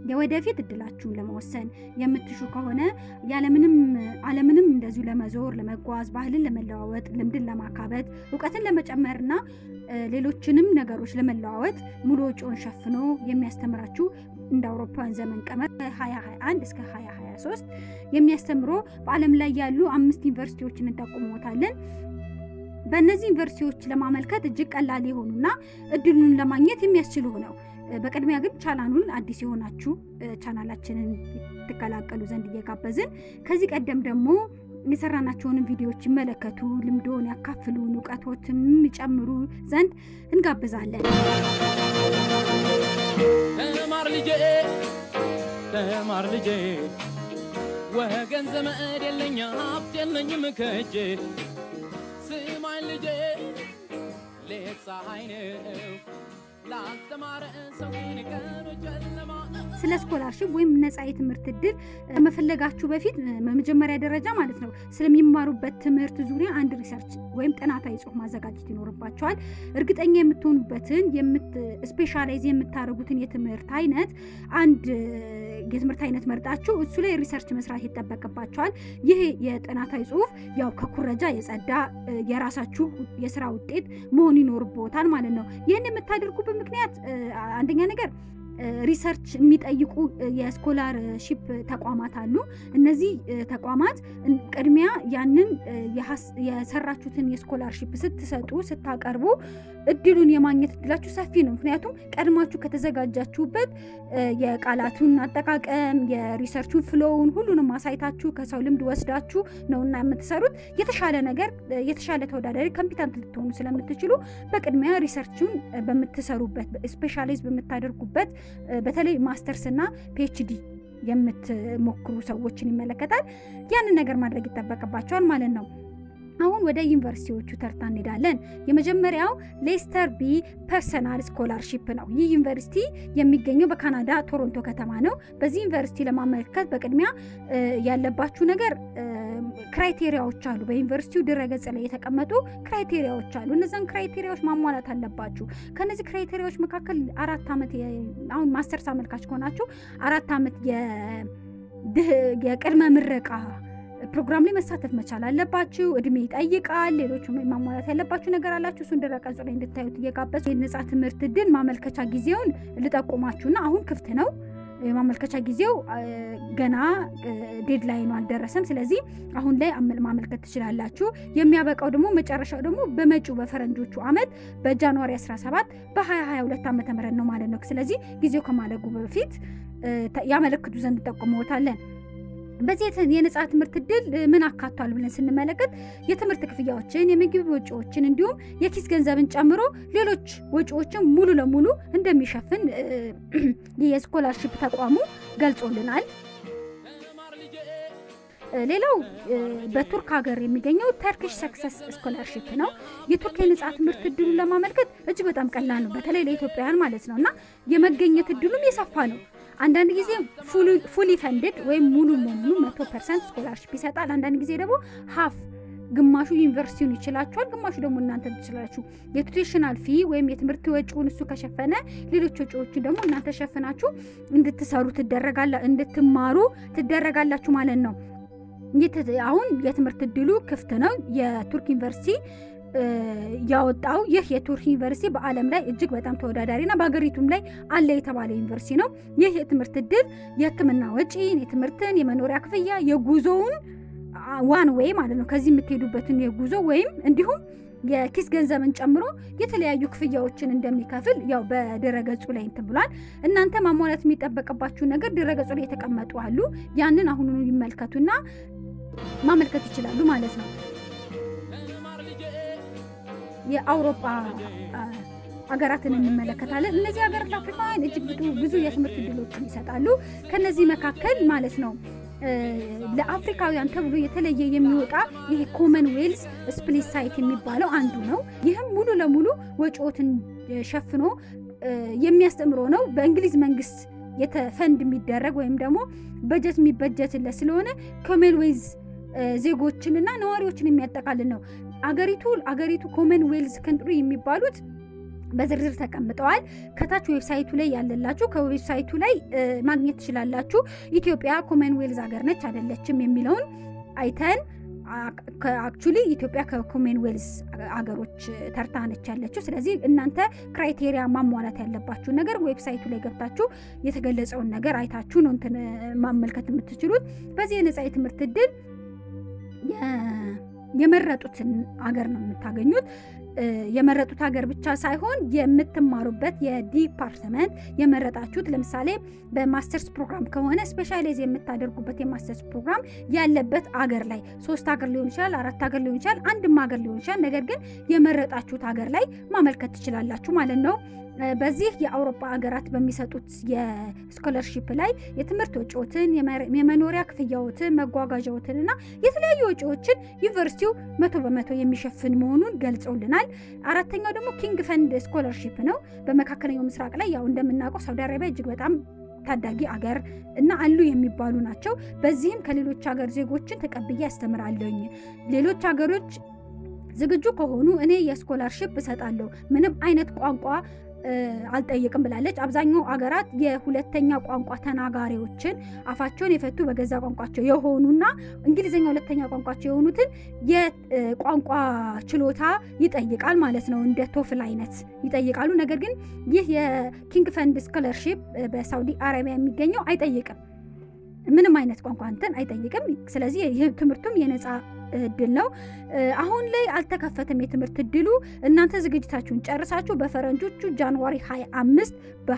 የወደፊት እድላችሁን ለመወሰን የምትሹ ከሆነ ያለምንም ዓለምንም እንደዚሁ ለመዞር ለመጓዝ፣ ባህልን ለመለዋወጥ፣ ልምድን ለማካበት፣ እውቀትን ለመጨመርና ሌሎችንም ነገሮች ለመለዋወጥ ሙሉ ወጪውን ሸፍኖ የሚያስተምራችሁ እንደ አውሮፓውያን ዘመን ቀመር ከ2021 እስከ 2023 የሚያስተምሮ በዓለም ላይ ያሉ አምስት ዩኒቨርሲቲዎችን እንጠቁሞታለን። በእነዚህ ዩኒቨርሲቲዎች ለማመልከት እጅግ ቀላል የሆኑና እድሉን ለማግኘት የሚያስችሉ ነው። በቅድሚያ ግን ቻናሉን አዲስ የሆናችሁ ቻናላችንን ትቀላቀሉ ዘንድ እየጋበዝን ከዚህ ቀደም ደግሞ የሰራናቸውንም ቪዲዮዎች ይመለከቱ፣ ልምዶን ያካፍሉን፣ እውቀቶትም ይጨምሩ ዘንድ እንጋብዛለን። ተማር ልጄ ተማር ልጄ ወገን ዘመድ የለኝ ሀብት የለኝም ከእጄ ስማኝ ልጄ ሌት ፀሐይ ነው ላልተማረ ሰው ግን ቀኑ ጨለማ ነው። ስለ ስኮላርሽፕ ወይም ነጻ የትምህርት እድል ከመፈለጋችሁ በፊት በመጀመሪያ ደረጃ ማለት ነው ስለሚማሩበት ትምህርት ዙሪያ አንድ ሪሰርች ወይም ጥናታዊ ጽሑፍ ማዘጋጀት ይኖርባቸዋል። እርግጠኛ የምትሆኑበትን ስፔሻላይዝ የምታደርጉትን የትምህርት አይነት አንድ የትምህርት አይነት መርጣችሁ እሱ ላይ ሪሰርች መስራት ይጠበቅባቸዋል። ይህ የጥናታዊ ጽሑፍ ያው ከኩረጃ የጸዳ የራሳችሁ የስራ ውጤት መሆን ይኖርቦታል ማለት ነው። ይህን የምታደርጉበት ምክንያት አንደኛ ነገር ሪሰርች የሚጠይቁ የስኮላርሺፕ ተቋማት አሉ። እነዚህ ተቋማት ቅድሚያ ያንን የሰራችሁትን የስኮላርሺፕ ስትሰጡ ስታቀርቡ እድሉን የማግኘት እድላችሁ ሰፊ ነው። ምክንያቱም ቀድማችሁ ከተዘጋጃችሁበት የቃላቱን አጠቃቀም የሪሰርቹን ፍሎውን ሁሉንም አሳይታችሁ ከሰው ልምድ ወስዳችሁ ነውና የምትሰሩት የተሻለ ነገር የተሻለ ተወዳዳሪ ኮምፒታንት ልትሆኑ ስለምትችሉ በቅድሚያ ሪሰርቹን በምትሰሩበት ስፔሻላይዝ በምታደርጉበት በተለይ ማስተርስ እና ፒኤችዲ የምትሞክሩ ሰዎችን ይመለከታል። ያንን ነገር ማድረግ ይጠበቅባቸዋል ማለት ነው። አሁን ወደ ዩኒቨርሲቲዎቹ ተርታ እንሄዳለን። የመጀመሪያው ሌስተር ቢ ፐርሰናል ስኮላርሺፕ ነው። ይህ ዩኒቨርሲቲ የሚገኘው በካናዳ ቶሮንቶ ከተማ ነው። በዚህ ዩኒቨርሲቲ ለማመልከት በቅድሚያ ያለባችሁ ነገር ክራይቴሪያዎች አሉ። በዩኒቨርሲቲው ድረገጽ ላይ የተቀመጡ ክራይቴሪያዎች አሉ። እነዚን ክራይቴሪያዎች ማሟላት አለባችሁ። ከነዚህ ክራይቴሪያዎች መካከል አራት ዓመት አሁን ማስተርስ አመልካች ከሆናችሁ አራት ዓመት የቅድመ ምረቃ ፕሮግራም ላይ መሳተፍ መቻል አለባችሁ። እድሜ ይጠይቃል። ሌሎች ማሟላት ያለባችሁ ነገር አላችሁ። እሱን ድረገጹ ላይ እንድታዩት እየጋበዙ የነጻ ትምህርት እድል ማመልከቻ ጊዜውን ልጠቁማችሁና አሁን ክፍት ነው። የማመልከቻ ጊዜው ገና ዴድላይኑ አልደረሰም። ስለዚህ አሁን ላይ ማመልከት ትችላላችሁ። የሚያበቃው ደግሞ መጨረሻው ደግሞ በመጪው በፈረንጆቹ ዓመት በጃንዋሪ 17 በ2022 ዓ ም ነው ማለት ነው። ስለዚህ ጊዜው ከማለጉ በፊት ያመለክቱ ዘንድ ጠቁመዎታለን። በዚህ የነጻ ትምህርት እድል ምን አካቷል ብለን ስንመለከት የትምህርት ክፍያዎችን፣ የምግብ ወጪዎችን እንዲሁም የኪስ ገንዘብን ጨምሮ ሌሎች ወጪዎችን ሙሉ ለሙሉ እንደሚሸፍን የስኮላርሺፕ ተቋሙ ገልጾልናል። ሌላው በቱርክ ሀገር የሚገኘው ተርኪሽ ሰክሰስ ስኮላርሺፕ ነው። የቱርክ የነጻ ትምህርት እድሉን ለማመልከት እጅግ በጣም ቀላል ነው፣ በተለይ ለኢትዮጵያውያን ማለት ነው እና የመገኘት እድሉም የሰፋ ነው። አንዳንድ ጊዜ ፉሊ ፈንድድ ወይም ሙሉ ለሙሉ መቶ ፐርሰንት ስኮላርሽፕ ይሰጣል። አንዳንድ ጊዜ ደግሞ ሀፍ ግማሹ ዩኒቨርሲቲውን ይችላችኋል፣ ግማሹ ደግሞ እናንተ ትችላችሁ። የቱቴሽናል ፊ ወይም የትምህርት ወጪውን እሱ ከሸፈነ ሌሎች ወጪዎችን ደግሞ እናንተ ሸፍናችሁ እንድትሰሩ ትደረጋላ እንድትማሩ ትደረጋላችሁ ማለት ነው። አሁን የትምህርት እድሉ ክፍት ነው። የቱርክ ዩኒቨርሲቲ ያወጣው ይህ የቱርክ ዩኒቨርሲቲ በዓለም ላይ እጅግ በጣም ተወዳዳሪና በሀገሪቱም ላይ አለ የተባለ ዩኒቨርሲቲ ነው። ይህ የትምህርት እድል የሕክምና ወጪን፣ የትምህርትን፣ የመኖሪያ ክፍያ፣ የጉዞውን ዋን ዌይ ማለት ነው ከዚህ የምትሄዱበትን የጉዞ ወይም እንዲሁም የኪስ ገንዘብን ጨምሮ የተለያዩ ክፍያዎችን እንደሚከፍል ያው በድረገጹ ላይ እንትን ብሏል። እናንተ ማሟላት የሚጠበቅባችሁ ነገር ድረገጹ ላይ የተቀመጡ አሉ። ያንን አሁኑኑ ይመልከቱና ማመልከት ይችላሉ ማለት ነው። የአውሮፓ ሀገራትን እንመለከታለን። እነዚህ ሀገራት አፍሪካውያን እጅግ ብዙ የትምህርት እድሎችን ይሰጣሉ። ከነዚህ መካከል ማለት ነው ለአፍሪካውያን ተብሎ የተለየ የሚወጣ ይሄ ኮመንዌልዝ ስፕሊት ሳይት የሚባለው አንዱ ነው። ይህም ሙሉ ለሙሉ ወጪዎትን ሸፍኖ የሚያስተምረው ነው። በእንግሊዝ መንግስት የተፈንድ የሚደረግ ወይም ደግሞ በጀት የሚበጀትለት ስለሆነ ኮመንዌልዝ ዜጎችንና ነዋሪዎችን የሚያጠቃልል ነው። አገሪቱ አገሪቱ ኮመንዌልዝ ከንትሪ የሚባሉት በዝርዝር ተቀምጠዋል። ከታች ዌብሳይቱ ላይ ያለላችሁ ከዌብሳይቱ ላይ ማግኘት ትችላላችሁ። ኢትዮጵያ ኮመንዌልዝ ሀገር ነች አይደለችም የሚለውን አይተን አክቹሊ ኢትዮጵያ ከኮመንዌልዝ ሀገሮች ተርታ ነች ያለችው። ስለዚህ እናንተ ክራይቴሪያ ማሟላት ያለባችሁ ነገር ዌብሳይቱ ላይ ገብታችሁ የተገለጸውን ነገር አይታችሁ ነው እንትን ማመልከት የምትችሉት። በዚህ የነጻ የትምህርት እድል የመረጡትን ሀገር ነው የምታገኙት። የመረጡት ሀገር ብቻ ሳይሆን የምትማሩበት የዲፓርትመንት የመረጣችሁት ለምሳሌ በማስተርስ ፕሮግራም ከሆነ ስፔሻላይዝ የምታደርጉበት የማስተርስ ፕሮግራም ያለበት አገር ላይ ሶስት ሀገር ሊሆን ይችላል፣ አራት ሀገር ሊሆን ይችላል፣ አንድም ሀገር ሊሆን ይችላል። ነገር ግን የመረጣችሁት ሀገር ላይ ማመልከት ትችላላችሁ ማለት ነው። በዚህ የአውሮፓ ሀገራት በሚሰጡት የስኮለርሺፕ ላይ የትምህርት ወጪዎትን፣ የመኖሪያ ክፍያዎትን፣ መጓጓዣዎትን እና የተለያዩ ወጪዎችን ዩኒቨርሲቲው መቶ በመቶ የሚሸፍን መሆኑን ገልጸውልናል። አራተኛው ደግሞ ኪንግ ፈንድ ስኮለርሺፕ ነው። በመካከለኛው ምስራቅ ላይ ያው እንደምናውቀው ሳውዲ አረቢያ እጅግ በጣም ታዳጊ አገር እና አሉ የሚባሉ ናቸው። በዚህም ከሌሎች ሀገር ዜጎችን ተቀብዬ ያስተምራለኝ ሌሎች ሀገሮች ዝግጁ ከሆኑ እኔ የስኮላርሺፕ እሰጣለሁ ምንም አይነት ቋንቋ አልጠይቅም ብላለች። አብዛኛው አገራት የሁለተኛ ቋንቋ ተናጋሪዎችን አፋቸውን የፈቱ በገዛ ቋንቋቸው የሆኑና እንግሊዝኛ ሁለተኛ ቋንቋቸው የሆኑትን የቋንቋ ችሎታ ይጠይቃል ማለት ነው። እንደ ቶፍል አይነት ይጠይቃሉ። ነገር ግን ይህ የኪንግ ፈንድ ስኮለርሺፕ በሳውዲ አረቢያ የሚገኘው አይጠይቅም። ምንም አይነት ቋንቋ እንትን አይጠይቅም። ስለዚህ ይህ ትምህርቱም የነፃ እድል ነው። አሁን ላይ አልተከፈተም የትምህርት እድሉ። እናንተ ዝግጅታችሁን ጨርሳችሁ በፈረንጆቹ ጃንዋሪ 25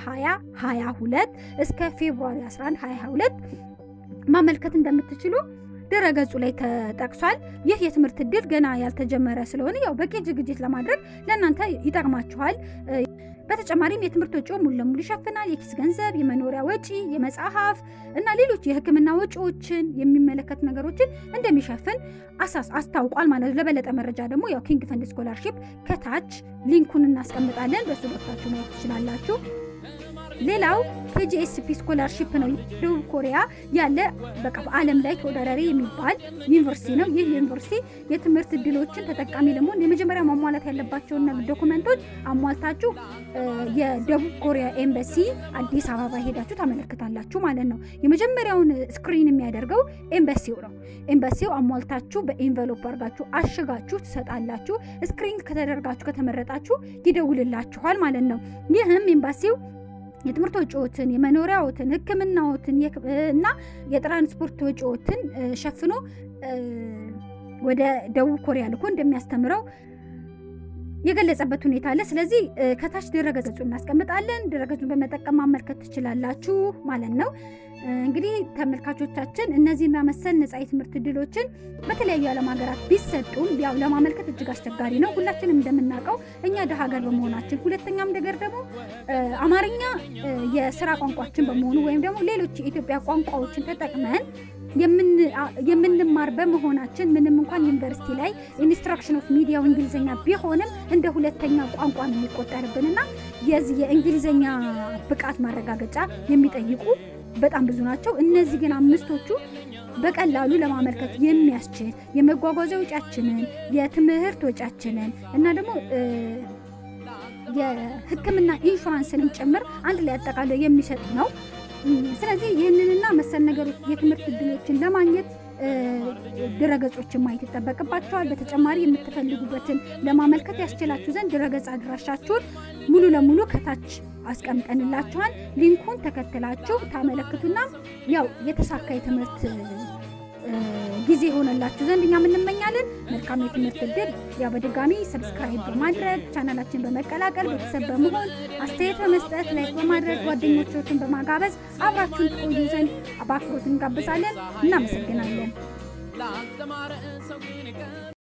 በ2022 እስከ ፌብሩዋሪ 11 2022 ማመልከት እንደምትችሉ ድረገጹ ላይ ተጠቅሷል። ይህ የትምህርት እድል ገና ያልተጀመረ ስለሆነ ያው በቂ ዝግጅት ለማድረግ ለእናንተ ይጠቅማችኋል። በተጨማሪም የትምህርት ወጪው ሙሉ ለሙሉ ይሸፍናል። የኪስ ገንዘብ፣ የመኖሪያ ወጪ፣ የመጽሐፍ እና ሌሎች የሕክምና ወጪዎችን የሚመለከት ነገሮችን እንደሚሸፍን አሳስ አስታውቋል ማለት ነው። ለበለጠ መረጃ ደግሞ ያው ኪንግ ፈንድ ስኮላርሺፕ ከታች ሊንኩን እናስቀምጣለን። በሱ ገብታችሁ ማየት ትችላላችሁ። ሌላው ኬጂኤስፒ ስኮላርሺፕ ነው። ደቡብ ኮሪያ ያለ በቃ በዓለም ላይ ተወዳዳሪ የሚባል ዩኒቨርሲቲ ነው። ይህ ዩኒቨርሲቲ የትምህርት እድሎችን ተጠቃሚ ለመሆን የመጀመሪያ ማሟላት ያለባቸውን ዶኩመንቶች አሟልታችሁ የደቡብ ኮሪያ ኤምባሲ አዲስ አበባ ሄዳችሁ ታመለክታላችሁ ማለት ነው። የመጀመሪያውን ስክሪን የሚያደርገው ኤምባሲው ነው። ኤምባሲው አሟልታችሁ በኤንቨሎፕ አድርጋችሁ አሽጋችሁ ትሰጣላችሁ። ስክሪን ከተደርጋችሁ ከተመረጣችሁ ይደውልላችኋል ማለት ነው። ይህም ኤምባሲው የትምህርት ወጪዎትን፣ የመኖሪያዎትን፣ ሕክምናዎትን እና የትራንስፖርት ወጪዎትን ሸፍኖ ወደ ደቡብ ኮሪያ ልኮ እንደሚያስተምረው የገለጸበት ሁኔታ አለ። ስለዚህ ከታች ድረገጹ እናስቀምጣለን። ድረገጹን በመጠቀም ማመልከት ትችላላችሁ ማለት ነው። እንግዲህ ተመልካቾቻችን እነዚህና መሰል ነጻ የትምህርት እድሎችን በተለያዩ የዓለም ሀገራት ቢሰጡም ያው ለማመልከት እጅግ አስቸጋሪ ነው። ሁላችንም እንደምናውቀው እኛ ደሀ ሀገር በመሆናችን፣ ሁለተኛም ነገር ደግሞ አማርኛ የስራ ቋንቋችን በመሆኑ ወይም ደግሞ ሌሎች የኢትዮጵያ ቋንቋዎችን ተጠቅመን የምንማር በመሆናችን ምንም እንኳን ዩኒቨርሲቲ ላይ ኢንስትራክሽን ኦፍ ሚዲያው እንግሊዝኛ ቢሆንም እንደ ሁለተኛ ቋንቋ ነው የሚቆጠርብንና የዚህ የእንግሊዝኛ ብቃት ማረጋገጫ የሚጠይቁ በጣም ብዙ ናቸው። እነዚህ ግን አምስቶቹ በቀላሉ ለማመልከት የሚያስችል የመጓጓዣ ወጪያችንን፣ የትምህርት ወጪያችንን እና ደግሞ የሕክምና ኢንሹራንስንም ጭምር አንድ ላይ አጠቃለው የሚሰጥ ነው። ስለዚህ ይህንንና መሰል ነገሮች የትምህርት እድሎችን ለማግኘት ድረገጾችን ማየት ይጠበቅባቸዋል። በተጨማሪ የምትፈልጉበትን ለማመልከት ያስችላችሁ ዘንድ ድረገጽ አድራሻችሁን ሙሉ ለሙሉ ከታች አስቀምጠንላችኋል። ሊንኩን ተከትላችሁ ታመለክቱና ያው የተሳካ የትምህርት ጊዜ የሆነላችሁ ዘንድ እኛም እንመኛለን። መልካም የትምህርት እድል። ያው በድጋሚ ሰብስክራይብ በማድረግ ቻናላችን በመቀላቀል ቤተሰብ በመሆን አስተያየት በመስጠት ላይክ በማድረግ ጓደኞቻችሁን በማጋበዝ አብራችሁን ትቆዩ ዘንድ በአክብሮት እንጋብዛለን። እናመሰግናለን።